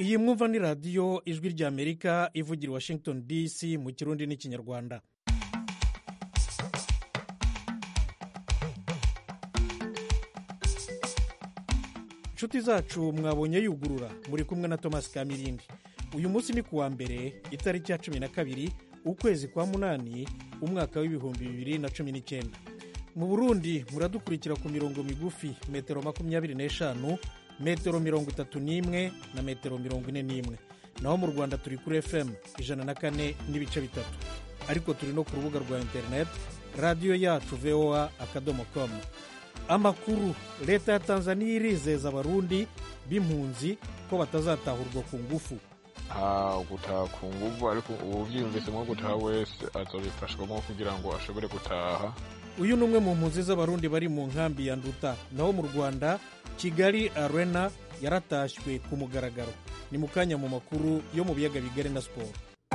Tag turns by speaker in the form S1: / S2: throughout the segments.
S1: iyi mwumva ni radiyo ijwi ry'amerika ivugira i washington dc mu kirundi n'ikinyarwanda inshuti zacu mwabonye yugurura muri kumwe na thomas kamirindi uyu munsi ni kuwa mbere itariki ya cumi na kabiri ukwezi kwa munani umwaka w'ibihumbi bibiri na cumi n'icyenda mu burundi muradukurikira ku mirongo migufi metero makumyabiri n'eshanu metero mirongo itatu n'imwe na metero mirongo ine n'imwe naho mu rwanda turi kuri fm ijana na kane n'ibice bitatu ariko turi no ku rubuga rwa interineti radiyo yacu voa akadomo komu amakuru leta ya tanzaniya irizeza abarundi b'impunzi ko batazatahurwa ku ngufu
S2: nta gutaha ku nguvu ariko uwubyiyumvisemo gutaha wese azabifashwamo kugira ngo ashobore gutaha
S1: uyu ni umwe mu mpunzi z'abarundi bari mu nkambi ya nduta naho mu rwanda kigali arena yaratashywe ku mugaragaro ni mu kanya mu makuru yo mu biyaga bigari na siporo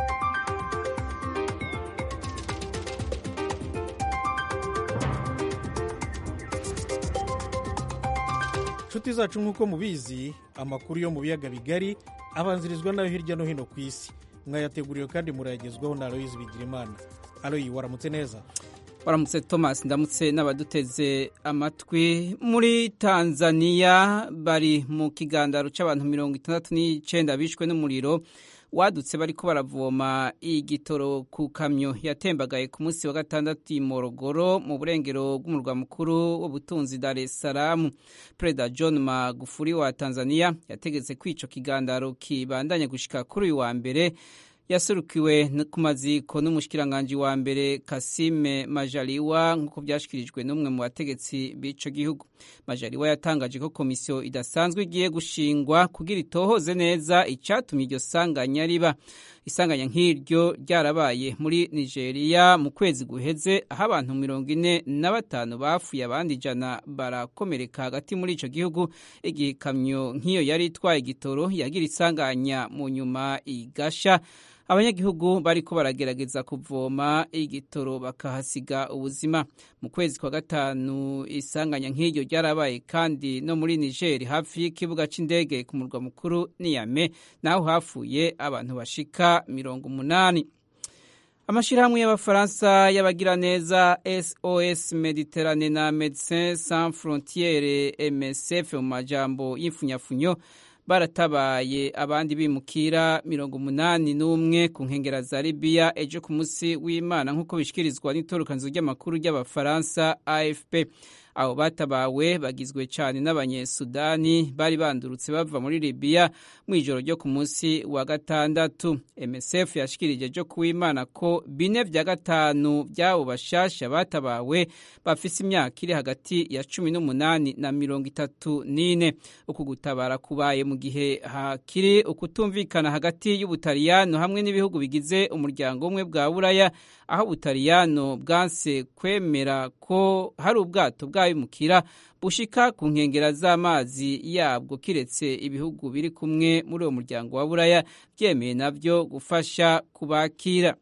S1: inshuti zacu nk'uko mubizi amakuru yo mu biyaga bigari abanzirizwa nayo hirya no hino ku isi mwayateguriwe kandi murayagezwaho na aloyizi bigirimana aloyi waramutse neza
S3: waramutse thomas ndamutse n'abaduteze amatwi muri tanzania bari mu kigandaro cy'abantu mirongo itandatu n'icyenda bishwe n'umuriro wadutse bariko baravoma igitoro ku kamyo yatembagaye ku munsi wa gatandatu i morogoro mu burengero bw'umurwa mukuru w'ubutunzi dar es salaam perezida john magufuri wa tanzania yategetse ko ico kigandaro kibandanya gushika kuri uyu wa mbere yaserukiwe ku maziko n'umushikiranganji wa mbere kasime majaliwa nk'uko byashyikirijwe n'umwe mu bategetsi b'ico gihugu majaliwa yatangaje ko komisiyo idasanzwe igiye gushingwa kugira itohoze neza icyatumye iryo sanganya riba isanganya nk'iryo ryarabaye muri nigeria mu kwezi guheze aho abantu mirongo ine na batanu bapfuye abandi ijana barakomereka hagati muri ico gihugu igihe ikamyo nk'iyo yari itwaye igitoro yagira isanganya mu nyuma igasha abanyagihugu bariko baragerageza kuvoma igitoro bakahasiga ubuzima mu kwezi kwa gatanu isanganya nk'iryo ryarabaye kandi no muri nigeri hafi y'ikibuga c'indege ku murwa mukuru niyame naho hapfuye abantu bashika mirongo umunani amashyirahamwe y'abafaransa y'abagiraneza sos mediterane na medecins sans frontiere msf mu majambo y'imfunyafunyo baratabaye abandi bimukira mirongo umunani n'umwe ku nkengera za libiya ejo ku munsi w'imana nk'uko bishyikirizwa n'itorokanizo ry'amakuru ry'abafaransa afp abo batabawe bagizwe cyane n'abanyesudani bari bandurutse bava muri libiya mu ijoro ryo ku munsi wa gatandatu msf yashikirije ejo kuw'imana ko bine vya gatanu by'abo bashasha batabawe bafise imyaka iri hagati ya cumi n'umunani na mirongo itatu n'ine uku gutabara kubaye mu gihe hakiri ukutumvikana hagati y'ubutaliyano hamwe n'ibihugu bigize umuryango umwe bwa buraya aho ubutaliyano bwanse kwemera ko hari ubwato bw'abimukira bushika ku nkengera z'amazi yabwo kiretse ibihugu biri kumwe muri uwo muryango wa buraya byemeye nabyo gufasha kubakira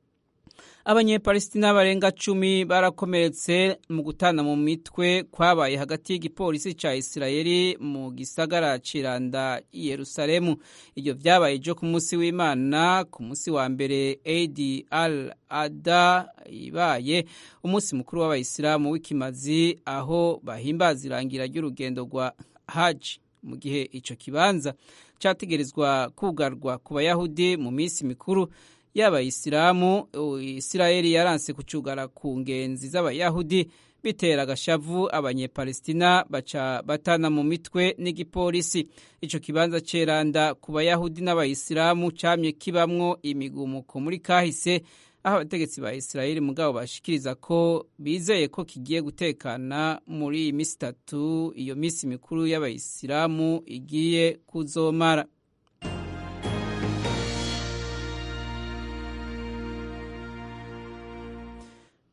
S3: abanyepalestina barenga cumi barakomeretse mu gutana mu mitwe kwabaye hagati y'igipolisi ca isirayeli mu gisagara ciranda i yerusalemu ibyo vyabaye ejo ku munsi w'imana ku munsi wa mbere adi al ada ibaye umunsi mukuru w'abayisilamu w'ikimazi aho bahimbaza irangira ry'urugendo rwa haji mu gihe ico kibanza categerezwa kugarwa ku bayahudi mu minsi mikuru y'abayisilamu isirayeli yaranse kucugara ku ngenzi z'abayahudi bitera agashavu abanyepalestina baca batana mu mitwe n'igipolisi ico kibanza ceranda ku bayahudi n'abayisilamu camye kibamwo imigumuko muri kahise aho abategetsi ba isirayeli mugabo bashikiriza ko bizeye ko kigiye gutekana muri iyi misi itatu iyo misi mikuru y'abayisilamu igiye kuzomara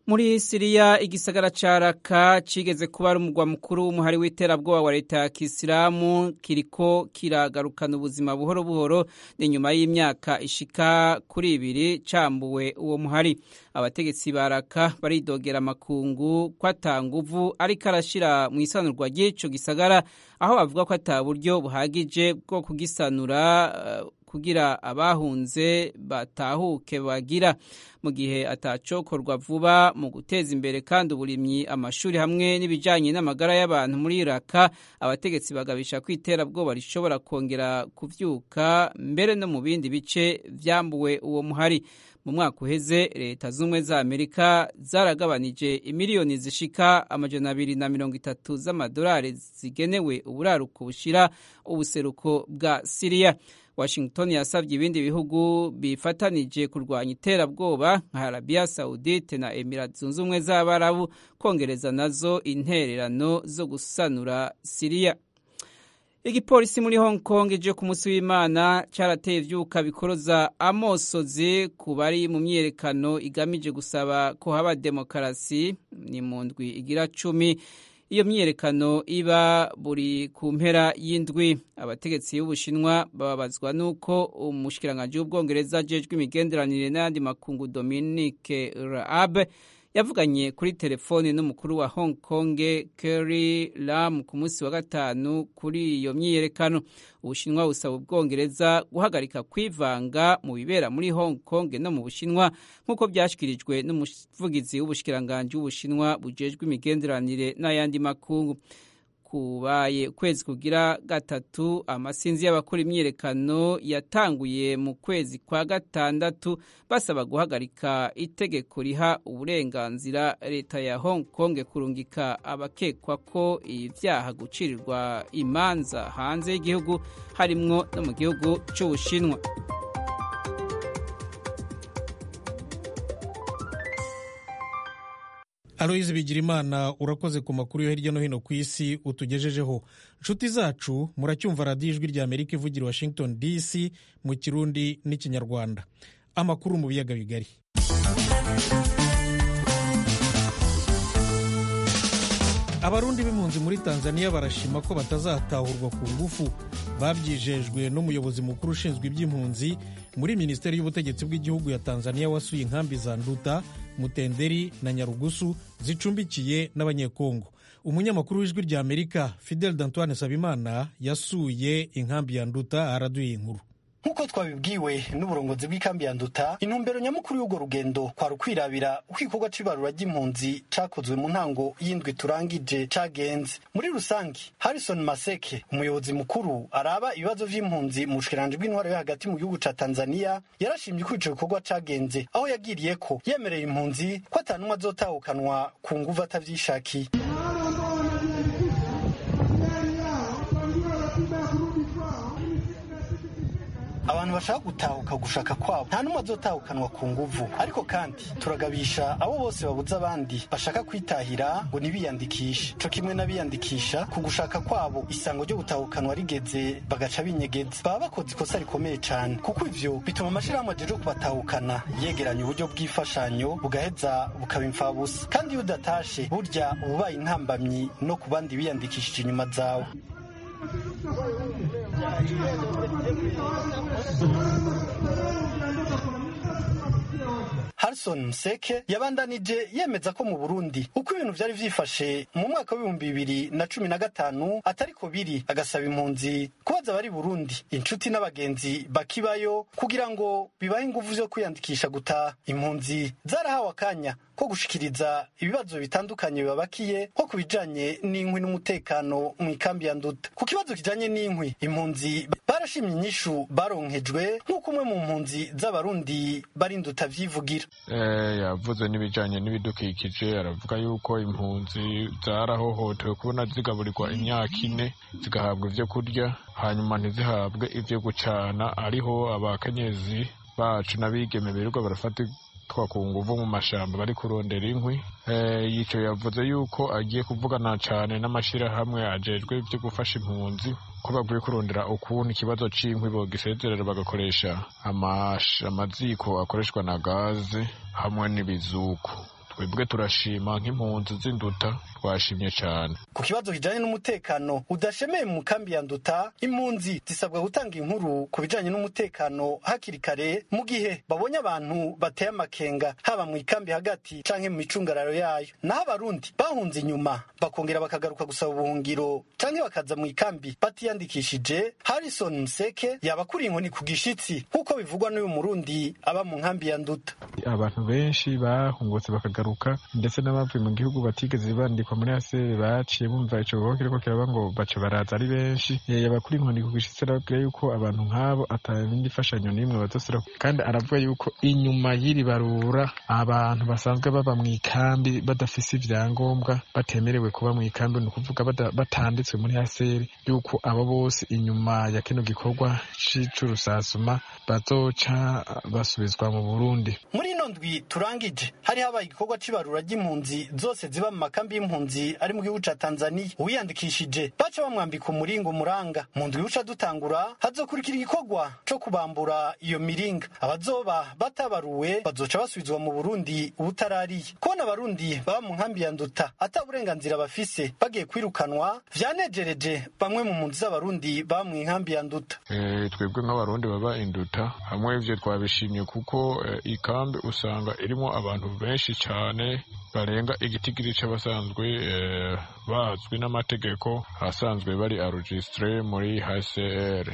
S3: muri siriya igisagara ca raka cigeze kuba ari umugwa mukuru w'umuhari w'iterabwoba wa leta ya kisilamu kiriko kiragarukana ubuzima buhoro buhoro ni nyuma y'imyaka ishika kuri ibiri cambuwe uwo muhari abategetsi ba raka baridogera amakungu ko ata nguvu ariko arashira mu isanurwa ry'ico gisagara aho bavuga ko ata buryo buhagije bwo kugisanura uh, kugira abahunze batahuke bagira mu gihe atacokorwa vuba mu guteza imbere kandi uburimyi amashuri hamwe n'ibijanye n'amagara y'abantu muri Iraka abategetsi bagabisha ko iterabwoba rishobora kongera kuvyuka mbere no mu bindi bice vyambuwe uwo muhari mu mwaka uheze leta z'ubumwe za amerika zaragabanije imiliyoni zishika amajana abiri na mirongo itatu z'amadolari zigenewe uburaruko bushira ubuseruko bwa siriya washington yasabye ibindi bihugu bifatanije kurwanya iterabwoba nka arabiya saudite na emirat zunze ubumwe z'abarabu kongereza nazo intererano zo gusanura siriya igipolisi muri hong kong ejo ku munsi w'imana cyarateye ivyuka bikoroza amosozi ku bari mu myiyerekano igamije gusaba ko haba demokarasi ni mu ndwi igira cumi iyo myiyerekano iba buri ku mpera y'indwi abategetsi b'ubushinwa bababazwa n'uko umushikiranganji w'ubwongereza ajejwe imigenderanire n'ayandi makungu dominique raab yavuganye kuri telefoni n'umukuru wa hong kong Carrie Lam ku munsi wa gatanu kuri iyo myiyerekano ubushinwa busaba ubwongereza guhagarika kwivanga mu bibera muri hong kong no mu bushinwa nk'uko byashyikirijwe n'umuvugizi w'ubushikiranganji w'ubushinwa bujejwe imigenderanire n'ayandi makungu kubaye ukwezi kugira gatatu amasinzi y'abakora imyiyerekano yatanguye mu kwezi kwa gatandatu basaba guhagarika itegeko riha uburenganzira leta ya hong kong kurungika abakekwa ko ibyaha gucirirwa imanza hanze y'igihugu harimwo no mu gihugu cy'ubushinwa
S1: aloyizi bigirimana urakoze ku makuru yo hirya no hino ku isi utugejejeho inshuti zacu muracyumva radiyo ijwi rya amerika ivugira washington dc mu kirundi n'ikinyarwanda amakuru mu biyaga bigari abarundi b'impunzi muri tanzania barashima ko batazatahurwa ku ngufu babyijejwe n'umuyobozi mukuru ushinzwe iby'impunzi muri minisiteri y'ubutegetsi bw'igihugu ya tanzania wasuye inkambi za nduta mutenderi na nyarugusu zicumbikiye n'abanyekongo umunyamakuru w'ijwi rya amerika fidel dantoine sabimana yasuye inkambi ya nduta araduye inkuru
S4: nk'uko twabibwiwe n'uburongozi bw'ikambi ya nduta intumbero nyamukuru y'urwo rugendo kwari ukwirabira uko igikorwa c'ibarura ry'impunzi cakozwe mu ntango y'indwi turangije cagenze muri rusange harrison maseke umuyobozi mukuru araba ibibazo vy'impunzi mu bushikiranganji bw'intwaro yo hagati mu gihugu ca tanzania yarashimye uko ico gikorwa cagenze aho yagiriye ko yemereye impunzi ko atanumwe azotahukanwa ku nguvu atavyishakiye abantu bashaka gutahuka gushaka kwabo nta n'umwe azotahukanwa ku nguvu ariko kandi turagabisha abo bose babuze abandi bashaka kwitahira ngo ntibiyandikishe co kimwe n'abiyandikisha ku gushaka kwabo isango ryo gutahukanwa rigeze bagaca binyegeza baba bakoze ikosa rikomeye cane kuko ivyo bituma amashirahamwe ajeje kubatahukana yegeranya uburyo bw'imfashanyo bugaheza bukaba imfabusa kandi iyo udatashe burya uba ubaye intambamyi no ku bandi biyandikishije inyuma zawe Harrison Mseke yabandanije yemeza ko mu Burundi uko ibintu vyari vyifashe mu mwaka w'ibihumbi bibiri na cumi na gatanu atariko biri agasaba impunzi kubaza abari Burundi inshuti n'abagenzi bakibayo kugira ngo bibahe inguvu zo kwiyandikisha gutaha impunzi zarahawe akanya ko gushikiriza ibibazo bitandukanye bibabakiye nko ku bijanye n'inkwi n'umutekano mu ikambi ya Nduta ku kibazo kijanye n'inkwi impunzi barashimye inyishu baronkejwe nk'uko umwe mu mpunzi z'abarundi bari Nduta vyivugira
S2: yavuze n'ibijyanye n'ibidukikije aravuga yuko impunzi zarahohotewe kubona zigaburirwa imyaka ine zigahabwa ibyo kurya hanyuma ntizihabwe ibyo gucana ariho abakenyezi bacu n'abigeme birirwa barafata ku nguvu mu mashyamba bari kurondera inkwi yicaye yavuze yuko agiye kuvugana cyane n'amashyirahamwe ajejwe ibyo gufasha impunzi ko bagiye kurondera ukuntu ikibazo cy'inkwi bogisezerera bagakoresha amaziko akoreshwa na gaze hamwe n'ibizuku twebwe turashima nk'impunzi z'induta twashimye cyane
S4: ku kibazo kijanye n'umutekano udashemeye mu kambi ya nduta impunzi zisabwa gutanga inkuru ku bijanye n'umutekano hakiri kare mu gihe babonye abantu bateye amakenga haba mu ikambi hagati canke mu micungararo yayo naho abarundi bahunze inyuma bakongera bakagaruka gusaba ubuhungiro canke bakaza mu ikambi batiyandikishije harrison museke yaba akuriye inkoni ku gishitsi nk'uko bivugwa n'uyu murundi aba mu nkambi ya nduta
S2: abantu benshi bahungutse bakagaruka ndetse n'abavuye mu gihugu batigeze bandikwa muri asere baciye bumva ico gikorwa kiriko kiraba ngo baca baraza ari benshi yaba kuri inkoni ku gishitsi arabwira yuko abantu nk'abo atabindi fashanyo n'imwe bazosira kandi aravuga yuko inyuma y'iri barura abantu basanzwe baba mu ikambi badafise ivyangombwa batemerewe kuba mu ikambi ni ukuvuga batanditswe muri asere yuko abo bose inyuma ya kino gikorwa c'urusasuma bazoca basubizwa mu burundi
S4: muri ino ndwi turangije hari habaye igikorwa c'ibarura ry'impunzi zose ziba mu makambi y'impunzi ari mu gihugu ca tanzaniya uwiyandikishije baca bamwambika umuringa umuranga mu ndwi uca dutangura hazokurikira igikorwa co kubambura iyo miringa abazoba batabaruwe bazoca basubizwa mu burundi ubutarariye kubona abarundi baba mu nkambi ya nduta ata burenganzira bafise bagiye kwirukanwa vyanejereje bamwe mu mpunzi z'abarundi baba mu nkambi ya nduta
S2: twebwe nk'abarundi baba induta hamwe ivyo twabishimye kuko ikambi usanga irimo abantu benshi cyane barenga igitigiri c'abasanzwe bazwi n'amategeko asanzwe bari arujistre muri hcr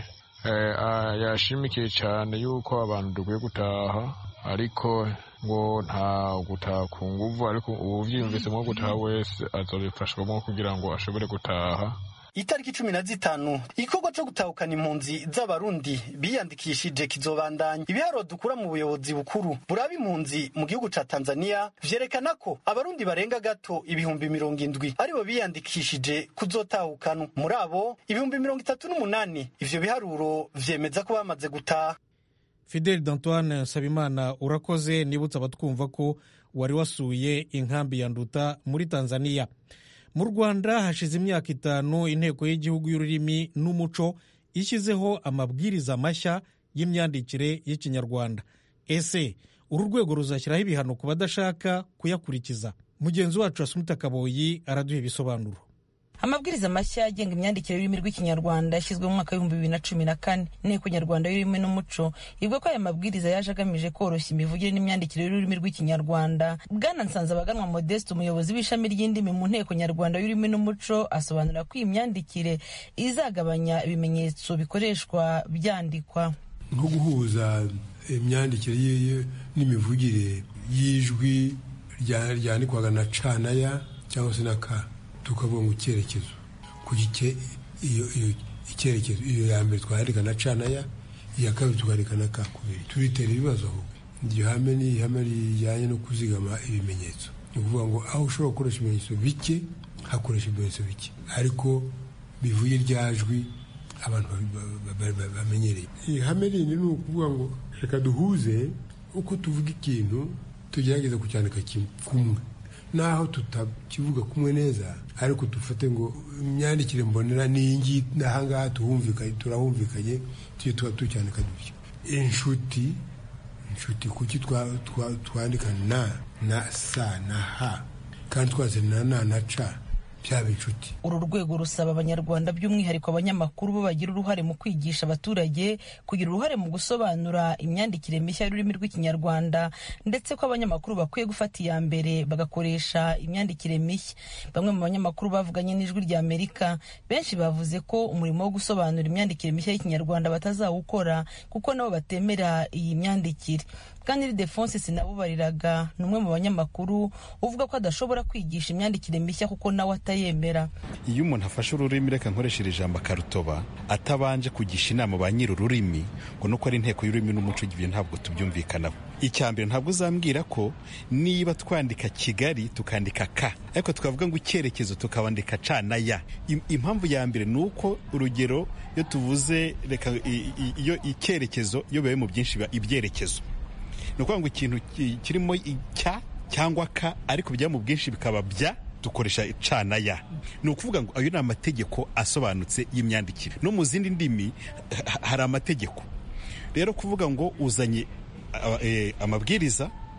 S2: yashimikiye cyane yuko abantu dukwiye gutaha ariko ngo nta gutaha ku nguvu ariko uwuvyiyumvisemo gutaha wese azobifashwamo kugira ngo ashobore gutaha
S4: itariki cumi na zitanu igikorwa co gutahukana impunzi z'abarundi biyandikishije kizobandanya ibiharuro dukura mu buyobozi bukuru buraba impunzi mu gihugu ca tanzania vyerekana ko abarundi barenga gato ibihumbi mirongo indwi aribo biyandikishije kuzotahukanwa muri abo ibihumbi mirongo itatu n'umunani ivyo biharuro vyemeza ko bamaze gutaha
S1: fidel d'antoine nsabimana urakoze nibutsa abatwumva ko wari wasuye inkambi ya nduta muri tanzania mu rwanda hashize imyaka itanu inteko y'igihugu y'ururimi n'umuco ishyizeho amabwiriza mashya y'imyandikire y'ikinyarwanda ese uru rwego ruzashyiraho ibihano ku badashaka kuyakurikiza mugenzi wacu asumuta kaboyi araduha ibisobanuro
S5: amabwiriza mashya agenga imyandikire y'ururimi rw'ikinyarwanda yashyizwe mu mwaka w'ibihumbi bibiri na cumi na kane inteko nyarwanda y'ururimi n'umuco ivuga ko aya mabwiriza yaje agamije koroshya imivugire n'imyandikire y'ururimi rw'ikinyarwanda bwana nsanzabaganwa modeste umuyobozi w'ishami ry'indimi mu nteko nyarwanda y'ururimi n'umuco asobanura ko iyi myandikire izagabanya ibimenyetso bikoreshwa byandikwa
S6: nko guhuza imyandikire n'imivugire y'ijwi ryandikwaga na canaya cyangwa se na ka tukavuga ngo icyerekezo ku gice iyo iyo icyerekezo iyo ya mbere twandika na canaya iya kabiri tukandika na ka kubiri turitera ibibazo ahubwo iryo hame ni ihame rijyanye no kuzigama ibimenyetso ni ukuvuga ngo aho ushobora gukoresha ibimenyetso bike hakoresha ibimenyetso bike ariko bivuye ryajwi abantu bamenyereye ihame rindi ni ukuvuga ngo reka duhuze uko tuvuga ikintu tugerageza kucyandika kumwe naho tutakivuga kumwe neza ariko dufate ngo imyandikire mbonera n'iyi ngiyi n'ahangaha tuhumvikanye turahumvikanye tujye tuba tucyandika dutya inshuti inshuti kuki twandika na na sa na ha kandi twazana na na ca byaba inshuti
S5: uru rwego rusaba abanyarwanda by'umwihariko abanyamakuru bo bagira uruhare mu kwigisha abaturage kugira uruhare mu gusobanura imyandikire mishya y'ururimi rw'ikinyarwanda ndetse ko abanyamakuru bakwiye gufata iya mbere bagakoresha imyandikire mishya bamwe mu banyamakuru bavuganye n'ijwi rya amerika benshi bavuze ko umurimo wo gusobanura imyandikire mishya y'ikinyarwanda batazawukora kuko nabo batemera iyi myandikire kandi defonse sinabubariraga ni umwe mu banyamakuru uvuga ko adashobora kwigisha imyandikire mishya kuko nawe atayemera
S7: iyo umuntu afashe ururimi reka nkoresheje ijambo akarutoba atabanje kugisha inama ba nyiri ururimi ngo nuko ari inteko y'ururimi n'umuco ibyo ntabwo tubyumvikanaho icya mbere ntabwo uzambwira ko niba twandika kigali tukandika ka ariko tukavuga ngo icyerekezo tukabandika ca na ya impamvu ya mbere ni uko urugero iyo tuvuze reka iyo icyerekezo iyo bibaye mu byinshi biba ibyerekezo ni ukuvuga ngo ikintu kirimo icya cyangwa ka ariko bijya mu bwinshi bikaba bya dukoresha ca na ya ni ukuvuga ngo ayo ni amategeko asobanutse y'imyandikire no mu zindi ndimi hari amategeko rero kuvuga ngo uzanye amabwiriza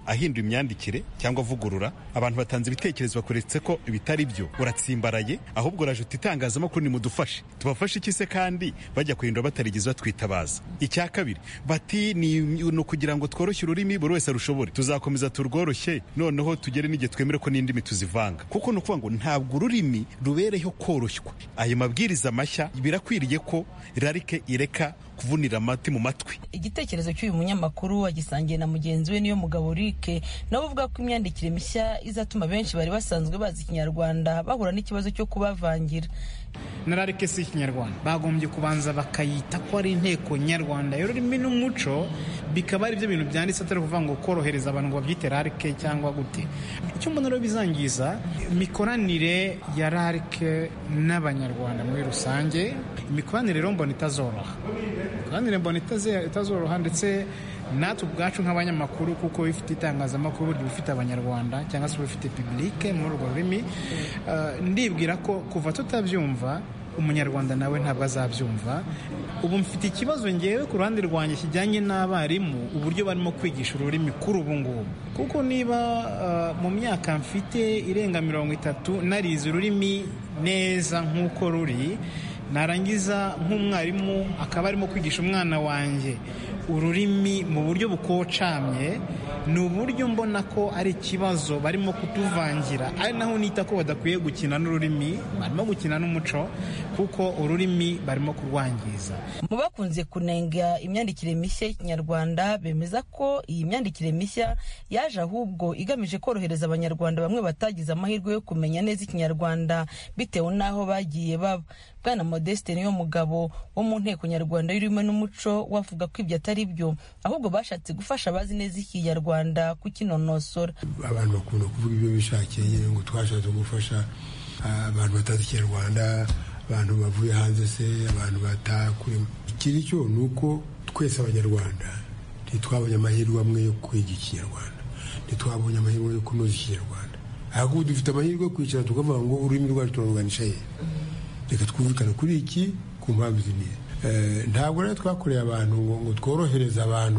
S7: ahindura imyandikire cyangwa avugurura abantu batanze ibitekerezo bakuretse ko bitari byo uratsimbaraye ahubwo uraje uti itangazamakuru nimudufashe tubafashe iki se kandi bajya kuhindura batarigeze batwitabaza icya kabiri bati ni ukugira ngo tworoshye ururimi buri wese arushobore tuzakomeza turworoshye noneho tugere n'igihe twemere ko n'indimi tuzivanga kuko ni ukuvuga ngo ntabwo ururimi rubereho koroshywa ayo mabwiriza mashya birakwiriye ko rarike ireka kuvunira amati mu matwi
S5: igitekerezo cy'uyu munyamakuru agisangiye na mugenzi we niyo mugabo rike nawe uvuga ko imyandikire mishya izatuma benshi bari basanzwe bazi ikinyarwanda bahura n'ikibazo cyo kubavangira
S8: na rarike si ikinyarwanda bagombye kubanza bakayita ko ari inteko nyarwanda y'ururimi n'umuco bikaba ari byo bintu byanditse atari ukuvuga ngo korohereza abantu ngo babyite rarike cyangwa gute icyo mbona rero bizangiza imikoranire ya rarike n'abanyarwanda muri rusange imikoranire rero mbona itazoroha imikoranire mbona itazoroha ndetse natwe ubwacu nk'abanyamakuru kuko bifite itangazamakuru burya bifite abanyarwanda cyangwa se bifite publike muri urwo rurimi ndibwira ko kuva tutabyumva umunyarwanda nawe ntabwo azabyumva ubu mfite ikibazo ngewe ku ruhande rwanjye kijyanye n'abarimu uburyo barimo kwigisha ururimi kuri ubu ngubu kuko niba mu myaka mfite irenga mirongo itatu narize ururimi neza nk'uko ruri narangiza nk'umwarimu akaba arimo kwigisha umwana wanjye ururimi mu buryo bukocamye ni uburyo mbona ko ari ikibazo barimo kutuvangira ari naho nita ko badakwiye gukina n'ururimi barimo gukina n'umuco kuko ururimi barimo kurwangiza
S5: mu bakunze kunenga imyandikire mishya y'ikinyarwanda bemeza ko iyi myandikire mishya yaje ahubwo igamije korohereza abanyarwanda bamwe batagize amahirwe yo kumenya neza ikinyarwanda bitewe n'aho bagiye baba bwana modeste niyo mugabo wo mu nteko nyarwanda y'ururimi n'umuco wavuga ko ibyo atari byo ahubwo bashatse gufasha abazi neza ikinyarwanda kukinonosora
S6: abantu bakunda kuvuga ibyo bishakiye ngo twashatse gufasha abantu batazi ikinyarwanda abantu bavuye hanze se abantu batakurimo ikiri cyo ni uko twese abanyarwanda ntitwabonye amahirwe amwe yo kwiga ikinyarwanda ntitwabonye amahirwe yo kunoza ikinyarwanda ahubwo dufite amahirwe yo kwicara tukavuga ngo ururimi rwacu turaruganisha he reka twumvikane kuri iki ku mpamvu izi n'izi ntabwo rero twakoreye abantu ngo ngo tworohereze abantu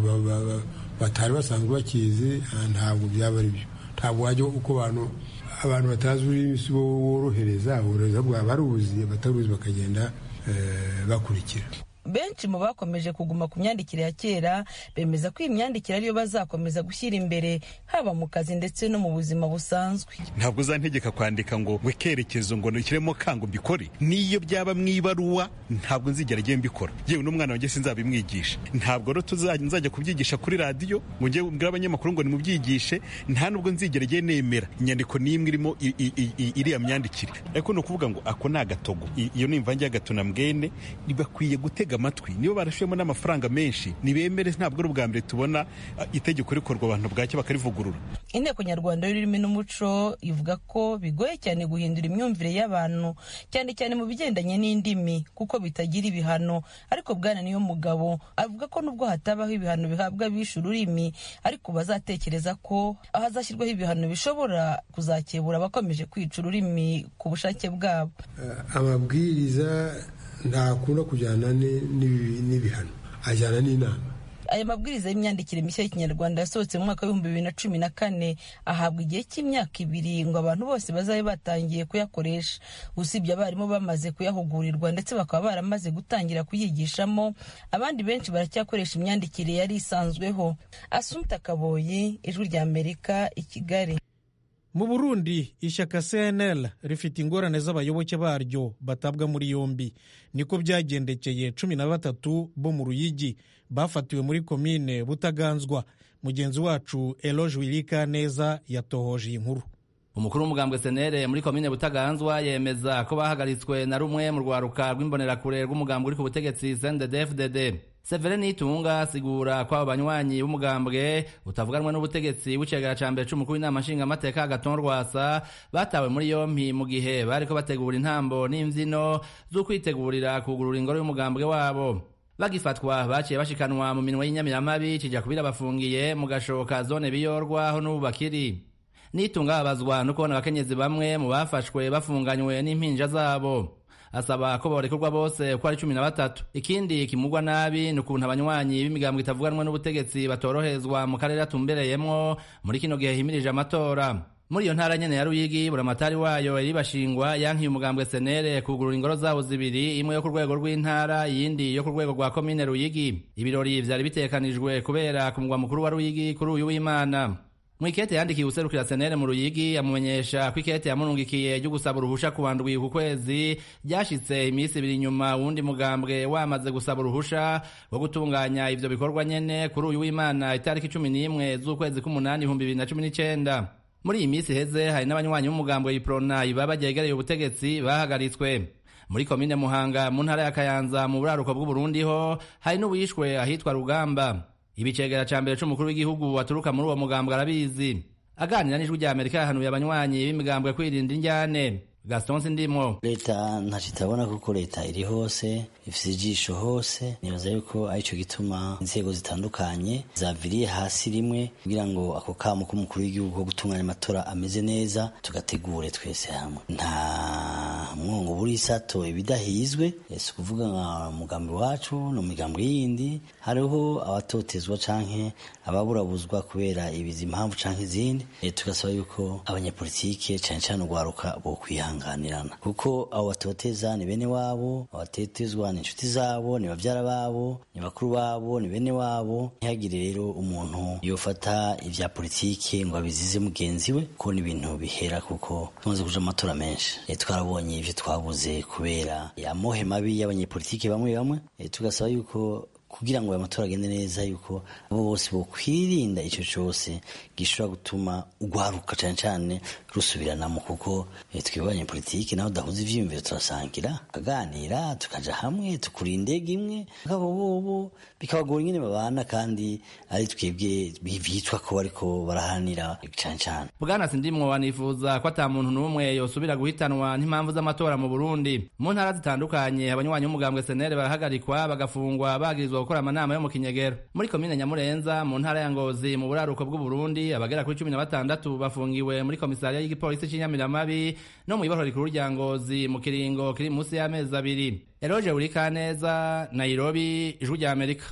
S6: batari basanzwe bakizi ntabwo byaba ari byo ntabwo wajya uko abantu abantu batazi ururimi si bo worohereza worohereza bwaba baruzi abataruzi bakagenda bakurikira
S5: benshi mu bakomeje kuguma ku myandikire ya kera bemeza ko iyi myandikire ariyo bazakomeza gushyira imbere haba mu kazi ndetse no mu buzima busanzwe
S7: ntabwo uzantegeka kwandika ngo ngo ikerekezo ngo nushyiremo kango mbikore n'iyo byaba mu ibaruwa ntabwo nzigera agiye mbikora yewe n'umwana wanjye sinzabimwigisha ntabwo rero nzajya kubyigisha kuri radiyo ngo njye mbwira abanyamakuru ngo nimubyigishe nta nubwo nzigera agiye nemera inyandiko n'imwe irimo iriya myandikire ariko ni ukuvuga ngo ako ni agatogo iyo ni imvange y'agato na mbwene bakwiye gutega amatwi nibo barashemo n'amafaranga menshi nibemere ntabwo ari ubwa mbere tubona itegeko rikorwa abantu bwacyo bakarivugurura
S5: inteko nyarwanda y'ururimi n'umuco ivuga ko bigoye cyane guhindura imyumvire y'abantu cyane cyane mu bigendanye n'indimi kuko bitagira ibihano ariko bwana niyo mugabo avuga ko nubwo hatabaho ibihano bihabwa abishe ururimi ariko bazatekereza ko hazashyirwaho ibihano bishobora kuzakebura abakomeje kwica ururimi ku bushake bwabo
S6: amabwiriza ntakunda kujyana n'ibihano ajyana n'inama
S5: aya mabwiriza y'imyandikire mishya y'ikinyarwanda yasohotse mu mwaka w'ibihumbi bibiri na cumi na kane ahabwa igihe cy'imyaka ibiri ngo abantu bose bazabe batangiye kuyakoresha usibye abarimu bamaze kuyahugurirwa ndetse bakaba baramaze gutangira kuyigishamo abandi benshi baracyakoresha imyandikire yari isanzweho asumta kaboyi ijwi rya amerika i kigali
S1: mu burundi ishyaka cnl rifite ingorane z'abayoboke baryo batabwa muri yombi niko byagendekeye cumi na batatu bo mu ruyigi bafatiwe muri komine butaganzwa mugenzi wacu eloge wirika neza yatohoje iyi nkuru
S9: umukuru w'umugambwe senere muri komine butaganzwa yemeza ko bahagaritswe na rumwe mu rwaruka rw'imbonerakure rw'umugambwe uri ku butegetsi cndd severe nitunga asigura ko abo banywanyi b'umugambwe utavuganwe n'ubutegetsi w'icegera ca mbere c'umukuru w'inama nshingamateka agaton rwasa batawe muri yompi mu gihe bariko bategura intambo n'imvyino z'ukwitegurira kugurura ingoro y'umugambwe wabo bagifatwa baciye bashikanwa mu minwe y'inyamiramabi kija kubira bafungiye mu gashoka zone biyorwa aho n'ubu bakiri nitunga babazwa no kubona abakenyezi bamwe mu bafashwe bafunganywe n'impinja zabo asaba ko borekurwa bose uko ari cumi na batatu ikindi kimugwa nabi ni ukuntu abanywanyi b'imigambwe itavuganwa n'ubutegetsi batorohezwa mu karere atumbereyemwo muri kino gihe himirije amatora muri iyo ntara nyene ya Ruyigi buramatari wayo yari bashingwa yankiye umugambwe senere kugurura ingoro zawo zibiri imwe yo ku rwego rw'intara iyindi yo ku rwego rwa komine Ruyigi ibirori vyari bitekanijwe kubera ku mugwa mukuru wa Ruyigi kuri uyu w'Imana mwikete yandikiye userukira senere mu Ruyigi amumenyesha ko ikete yamurungikiye ryo gusaba uruhusha ku wandwi ku kwezi ryashitse iminsi ibiri nyuma wundi mugambwe wamaze gusaba uruhusha rwo gutunganya ivyo bikorwa nyene kuri uyu w'Imana itariki cumi n'imwe z'ukwezi k'umunani ibihumbi bibiri na cumi n'icenda muri iyi minsi iheze hari n'abanywanyi b'umugambo iprona baba ryegereye ubutegetsi bahagaritswe muri komine muhanga mu ntara ya kayanza mu buraruko bw'uburundi ho hari n'uwishwe ahitwa rugamba ibicegera ca mbere c'umukuru w'igihugu waturuka muri uwo mugambo arabizi aganira n'ijwi rya amerika yahanuye abanywanyi b'imigambwe kwirinda injyane gaston sindimo
S10: leta ntaco itabona kuko leta iri hose ifise ijisho hose nibaza yuko arico gituma inzego zitandukanye zaviriye hasi rimwe kugira ngo ako kamo k'umukuru w'igihugu ko gutunganya amatora ameze neza tugategure twese hamwe nta mwongo buri sato ibidahizwe si ukuvuga nka mugambi wacu no migambo yindi hariho abatotezwa canke ababurabuzwa kubera ibizi impamvu canke izindi tugasaba yuko abanyapolitike cane cane urwaruka bokwihanganirana kuko abo batoteza ni bene wabo abatetezwa ni inshuti zabo ni bavyara babo ni bakuru babo ni bene wabo ntihagire rero umuntu yofata ivya politike ngo abizize mugenzi we ko ni ibintu bihera kuko tumaze kuja amatora menshi e, twarabonye ivyo twabuze kubera amohe mabi y'abanyepolitike bamwe bamwe e, tugasaba yuko kugira ngo aya matora agende neza yuko abo bose bokwirinda ico cose gishobora gutuma ugwaruka cane cane rusubiranamo kuko twebwe abanyepolitike naho dahuza ivyiyumviro turasangira tukaganira tukaja hamwe tukura indege imwe akabo bobo bikabagora ingene babana kandi ari twebwe bitwa ko bariko barahanira cane cane
S9: bwana sindimwo wanifuza ko ata muntu n'umwe yosubira guhitanwa n'impamvu z'amatora mu burundi mu ntara zitandukanye abanywanyi b'umugambwe senere barahagarikwa bagafungwa bagirizwa gukora amanama yo mu kinyegero muri komine nyamurenza mu ntara ya ngozi mu buraruko bw'uburundi abagera kuri cumi na batandatu bafungiwe muri komisariya y'igipolisi c'inyamiramabi no mw'ibohoro rikuru rya ngozi mu kiringo kiri munsi y'amezi abiri eroje urikaneza nairobi ijwi rya amerika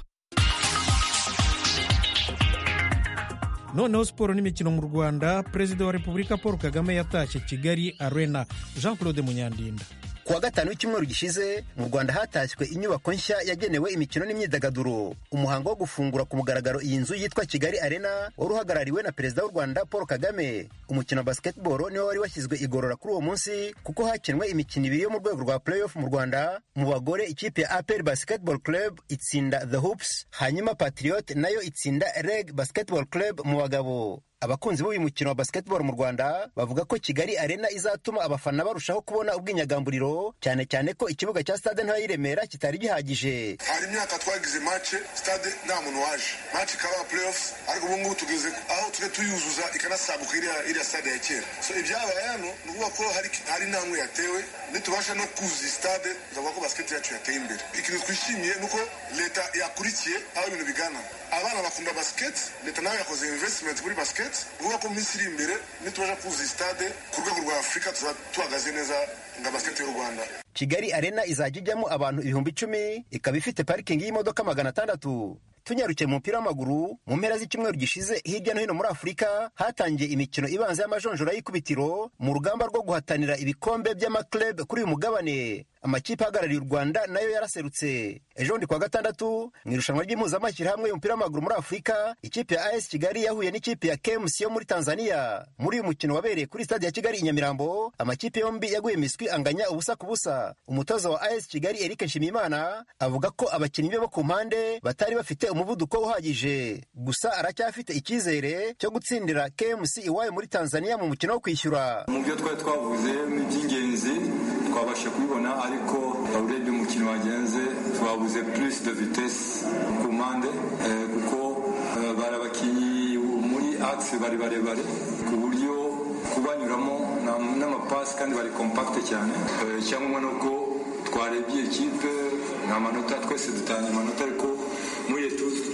S1: noneho siporo n'imikino mu rwanda perezida wa repubulika paul kagame yatashye kigali arena jean claude munyandinda
S11: kuwa gatanu w'icyumweru gishize mu rwanda hatashywe inyubako nshya yagenewe imikino n'imyidagaduro umuhango wo gufungura ku mugaragaro iyi nzu yitwa kigali arena wari uhagarariwe na perezida w'u rwanda paul kagame umukino wa basketball niwo wari washyizwe igorora kuri uwo munsi kuko hakinwe imikino ibiri yo mu rwego rwa playoff mu rwanda mu bagore ikipe ya apel basketball club itsinda the hoops hanyuma patriot nayo itsinda reg basketball club mu bagabo abakunzi b'uyu mukino wa basketball mu rwanda bavuga ko kigali arena izatuma abafana barushaho kubona ubwinyagamburiro cyane cyane ko ikibuga cya stade ntoya y'iremera kitari gihagije
S12: hari imyaka twagize mace stade nta muntu waje mace ikaba playoffs ariko ubu ngubu tugeze aho tujya tuyuzuza ikanasaguka iriya stade ya kera so ibyabaye hano ni ukuvuga ko hari intambwe yatewe nitubasha no kuzuza stade tuzavuga ko basket yacu yateye imbere ikintu twishimiye ni uko leta yakurikiye aho ibintu bigana abana bakunda basket leta nawe yakoze investment muri basket uvuga ko minsi iri imbere nitubasha kuzuza stade ku rwego rwa afurika tuzaba tuhagaze neza nga basket y'u rwanda
S11: kigali arena izajya ijyamo abantu ibihumbi icumi ikaba ifite parikingi y'imodoka magana atandatu tunyarukiye mu mupira w'amaguru mu mpera z'icyumweru gishize hirya no hino muri afurika hatangiye imikino ibanza y'amajonjora y'ikubitiro mu rugamba rwo guhatanira ibikombe by'amakleb kuri uyu mugabane amakipe ahagarariye u rwanda nayo yaraserutse ejo bundi kuwa gatandatu mu irushanwa ry'impuzamashyirahamwe y'umupira w'amaguru muri afurika ikipe ya as kigali yahuye n'ikipe ya kmc yo muri tanzania muri uyu mukino wabereye kuri stade ya kigali i nyamirambo amakipe yombi yaguye miswi anganya ubusa ku busa umutoza wa as kigali eric nshimiyimana avuga ko abakinnyi be bo ku mpande batari bafite umuvuduko uhagije gusa aracyafite icyizere cyo gutsindira kmc iwayo muri tanzania mu mukino wo kwishyura
S13: mu byo twari twavuze by'ingenzi twabasha kubibona ariko urebye umukino wagenze twabuze plus de vitesse ku mpande kuko bari abakinnyi muri axe bari barebare ku buryo kubanyuramo n'amapasi kandi bari compacte cyane cyangwa ni uko twarebye ikipe nta manota twese dutanga amanota ariko muri etude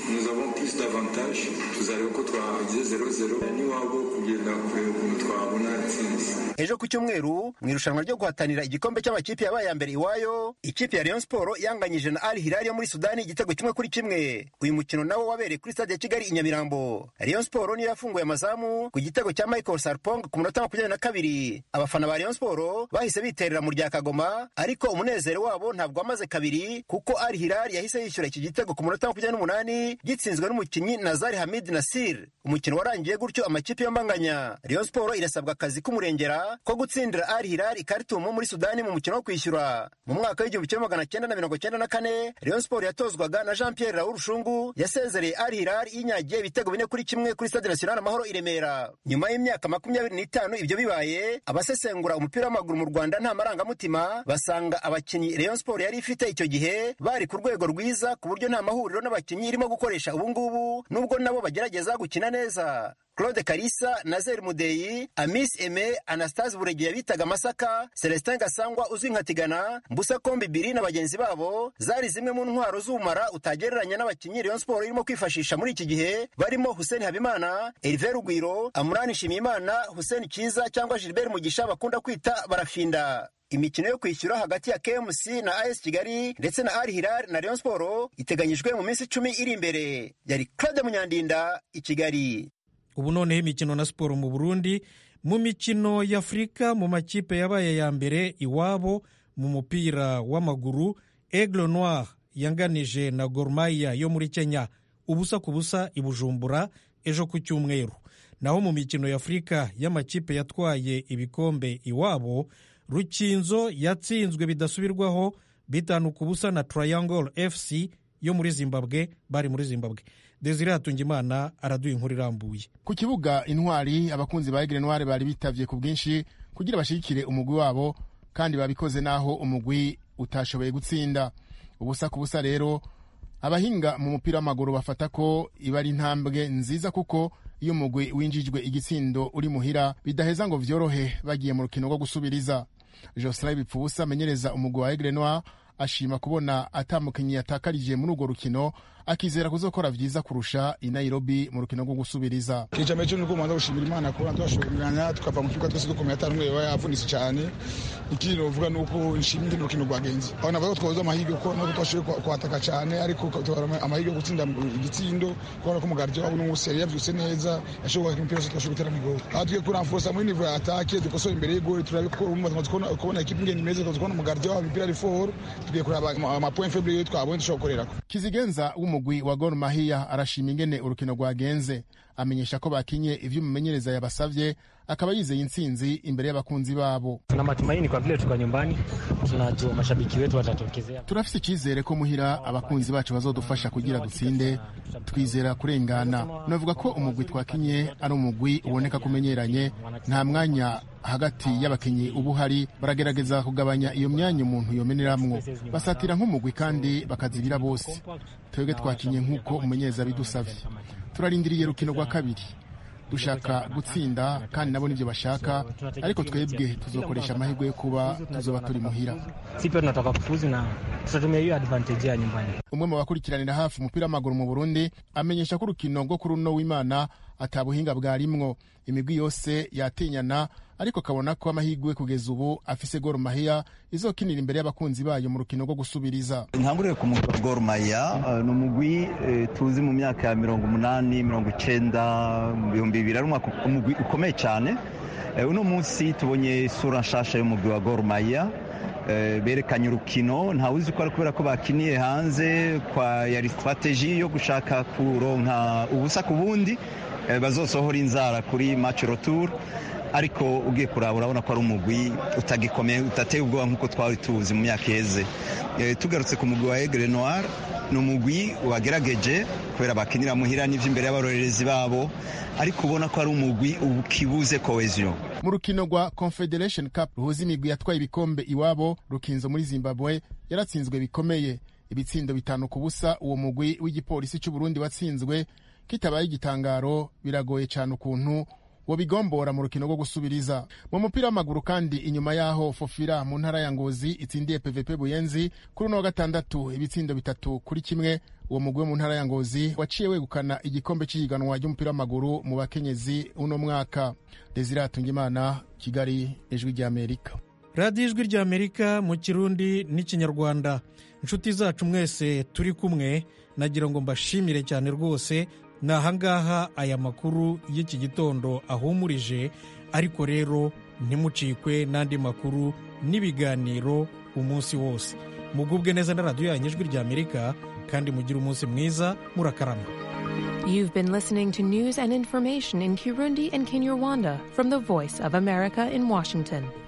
S13: nous avons plus d'avantages tuzareba ko twagize 0-0 n'iwabo kugenda kureba ukuntu twabona intsinzi
S11: ejo ku cyumweru mu irushanwa ryo guhatanira igikombe cy'amakipe yabaye ya mbere iwayo ikipe ya Rayon Sport yanganyije na Al Hilal yo muri Sudani igitego kimwe kuri kimwe uyu mukino nawo wabereye kuri stade ya Kigali i Nyamirambo Rayon Sport niyo yafunguye amazamu ku gitego cya Michael Sarpong ku munota makumyabiri na kabiri abafana ba Rayon Sport bahise biterera mu rya Kagoma ariko umunezero wabo ntabwo wamaze kabiri kuko Al Hilal yahise yishyura iki gitego ku munota makumyabiri n'umunani gitsinzwe n'umukinnyi Nazari Hamid Nasir umukino warangiye gutyo amakipe yombanganya Rayon Sport irasabwa akazi k'umurengera ko gutsindira Al Hilal Khartoum muri Sudani mu mukino wo kwishyura mu mwaka w'igihumbi kimwe magana cyenda na mirongo cyenda na kane Rayon Sport yatozwaga na Jean Pierre Raoul Rushungu yasezereye Al Hilal yinyagiye ibitego bine kuri kimwe kuri Stade National Amahoro i Remera nyuma y'imyaka makumyabiri n'itanu ibyo bibaye abasesengura umupira w'amaguru mu Rwanda nta marangamutima basanga abakinnyi Rayon Sport yari ifite icyo gihe bari ku rwego rwiza ku buryo nta mahuriro n'abakinnyi irimo gukoresha ubu ngubu nubwo nabo bagerageza gukina neza Claude Kalisa, Nazer Mudeyi, Amis Aime, Anastase Buregeya bitaga Masaka, Celestin Gasangwa uzwi nka Tigana, Mbusa Kombi Biri na bagenzi babo zari zimwe mu ntwaro z'umara utagereranya n'abakinnyi Rayon Sport irimo kwifashisha muri iki gihe barimo Hussein Habimana, Hervé Rugwiro, Amurani Shimiyimana, Hussein Kiza cyangwa Gilbert Mugisha bakunda kwita barafinda. imikino yo kwishyura hagati ya KMC na AS Kigali ndetse na Al Hilal na Rayon Sport iteganyijwe mu minsi icumi iri imbere. Yari Claude Munyandinda i Kigali.
S1: ubu noneho imikino na siporo mu burundi mu mikino y'afurika mu makipe yabaye ya mbere iwabo mu mupira w'amaguru aigle noir yanganije na gormaya yo muri kenya ubusa ku busa i bujumbura ejo ku cyumweru naho mu mikino y'afurika y'amakipe yatwaye ibikombe iwabo rukinzo yatsinzwe bidasubirwaho bitanu ku busa na triangle fc yo muri zimbabwe bari muri zimbabwe desire hatungimana araduha inkuru irambuye
S14: ku kibuga intwari abakunzi ba egre noire bari bitavye ku bwinshi kugira bashigikire umugwi wabo kandi babikoze naho umugwi utashoboye gutsinda ubusa ku busa rero abahinga mu mupira w'amaguru bafata ko iba ari intambwe nziza kuko iyo umugwi winjijwe igitsindo uri muhira bidaheza ngo vyorohe bagiye mu rukino rwo gusubiriza joselin bipfubusa amenyereza umugwi wa egre noire ashima kubona atamukinnyi yatakarije muri urwo rukino akizera kuzokora vyiza kurusha i Nairobi mu rukino rwo gusubiriza
S15: kijambo cyo nuko manza gushimira Imana kubona twashobora tukava mu kibuga twese dukomeye atari umwe yavunitse cyane ikindi novuga nuko nshimira urukino rwagenze aho navuga ko twabuze amahirwe ko nuko twashoboye kwataka cyane ariko tukabara amahirwe yo gutsinda igitsindo kubona ko umugardio wabo n'umuseri yavyutse neza yashoboye gukina umupira twashoboye gutera igoro aho tugiye kuramforsa muri niveau ya attaque dukosora imbere y'igoro turabikora umwe tumaze kubona ekipe ingene imeze tukabona umugardio wabo imipira ari fort tugiye kuraba ama point faible yo twabonye dushobora gukorerako
S14: kizigenza umugwi wa Gor Mahia arashima ingene urukino rwagenze amenyesha ko bakinye ivyo umumenyereza yabasavye akaba yizeye intsinzi imbere y'abakunzi babo.
S16: Tuna matumaini kwa vile tuko nyumbani, tunajua mashabiki wetu watatokezea.
S14: Turafise icyizere ko muhira abakunzi bacu bazodufasha kugira dutsinde, twizera kurengana. Navuga ko umugwi twakinye ari umugwi uboneka kumenyeranye, nta mwanya hagati y'abakinyi ubu hari baragerageza kugabanya iyo myanya umuntu yomeneramwo basatira nk'umugwi kandi bakazibira bose twebwe twakinye nk'uko umumenyereza bidusavye turarindiriye rukino rwa kabiri dushaka gutsinda kandi nabo nibyo bashaka ariko twebwe tuzokoresha amahirwe yo kuba tuzoba turi muhira
S16: sipe tunataka kufuzi na tutatumia hiyo advantage ya nyumbani
S14: umwe mu bakurikiranira hafi umupira w'amaguru mu burundi amenyesha ko urukino rwo kuri uno w'imana atabuhinga bwarimwo imigwi yose yatinyana ariko akabona ko amahirwe kugeza ubu afise Gor Mahia izokinira imbere y'abakunzi bayo mu rukino rwo gusubiriza
S17: ntanguriye ku mugwi wa Gor Mahia uh, ni umugwi uh, tuzi mu myaka ya mirongo umunani mirongo icenda mu bihumbi bibiri ari umugwi ukomeye cyane uh, uno munsi tubonye isura nshasha y'umugwi wa Gor Mahia berekanye urukino ntawuzi ko ari kubera ko bakiniye hanze kwa yari strategie yo gushaka kuronka ubusa ku bundi bazosohora inzara kuri match retour ariko ugiye kuraba urabona ko ari umugwi utagikomeye utateye ubwoba nk'uko twari tuzi mu myaka iheze tugarutse ku mugwi wa Aigle Noir ni umugwi wagerageje kubera bakinira muhira n'ivy'imbere y'abarorerezi babo ariko ubona ko ari umugwi ukibuze cohesion
S14: mu rukino rwa confederation cup ruhuza imigwi yatwaye ibikombe iwabo rukinzo muri zimbabwe yaratsinzwe bikomeye ibitsindo bitanu ku busa uwo mugwi w'igipolisi cy'uburundi watsinzwe kitabaye igitangaro biragoye cyane ukuntu wobigombora mu rukino rwo gusubiriza mu mupira w'amaguru kandi inyuma yaho fofira mu ntara ya ngozi itsindiye pvp buyenzi kuri uno wa gatandatu ibitsindo bitatu kuri kimwe uwo mugwi wo mu ntara ya ngozi waciye wegukana igikombe cy'ihiganwa ry'umupira w'amaguru mu bakenyezi uno mwaka desire hatungimana kigali ijwi ry'amerika
S1: radiyo ijwi ry'amerika mu kirundi n'ikinyarwanda inshuti zacu mwese turi kumwe nagira ngo mbashimire cyane rwose ni ahangaha aya makuru y'iki gitondo ahumurije ariko rero ntimucikwe n'andi makuru n'ibiganiro umunsi wose mugubwe neza na radiyo yanyu ijwi ry'amerika kandi mugire umunsi mwiza murakarama
S18: You've been listening to news and information in Kirundi and Kinyarwanda from the Voice of America in Washington.